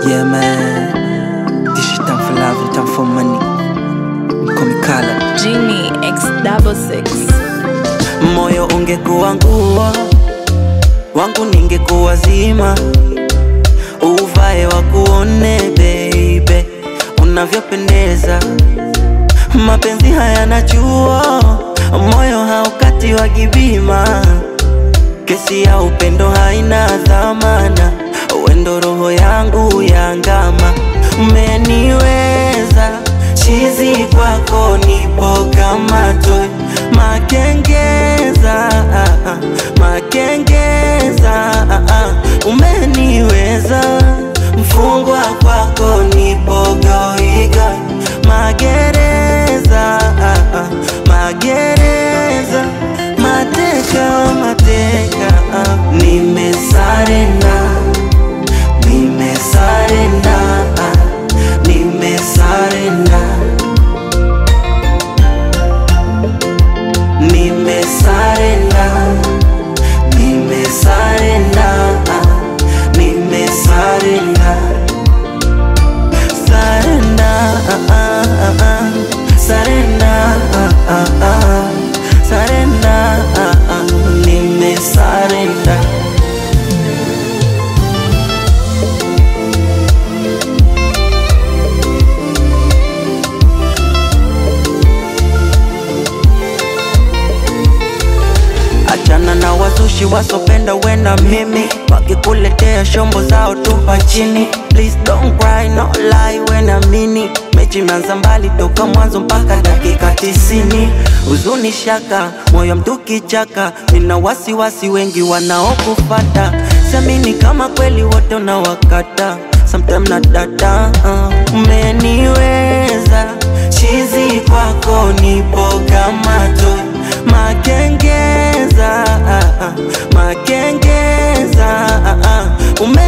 Yeah man, this shit time for love and time for money. Komikala, Genie X double six. moyo ungekuwa nguo wangu, ningekuwa zima, uvae wakuone baby, unavyopendeza. Mapenzi hayana chuo, moyo haukati wa kibima, kesi ya upendo haina dhamana, wendo roho yangu yangama, umeniweza chizi kwako, nipo kama toy makengeza, ah, ah, makengeza, ah, ah, umeniweza mfungwa kwako, nipo goigoi magereza, ah, ah, magereza, mateka, mateka, ah, nimesarenda, nimesarenda, ah, nimesarenda, nimesarenda, nimesarenda, ah, nimesarenda. Surrender, ah, ah, ah, surrender, ah, ah, ah, surrender, ah, ah, nimesarenda. Achana na wazushi wasopenda wena mimi wakikuletea shombo zao tupa chini Please don't cry, no lie wena mini mechi imeanza mbali toka mwanzo mpaka dakika tisini huzuni shaka moyo mtu kichaka nina wasiwasi wengi wanaokufata siamini kama kweli wote unawakata sometime na data uh, umeniweza chizi kwako nipo kama toy makengeza ah, ah, makengeza ah, ah, ume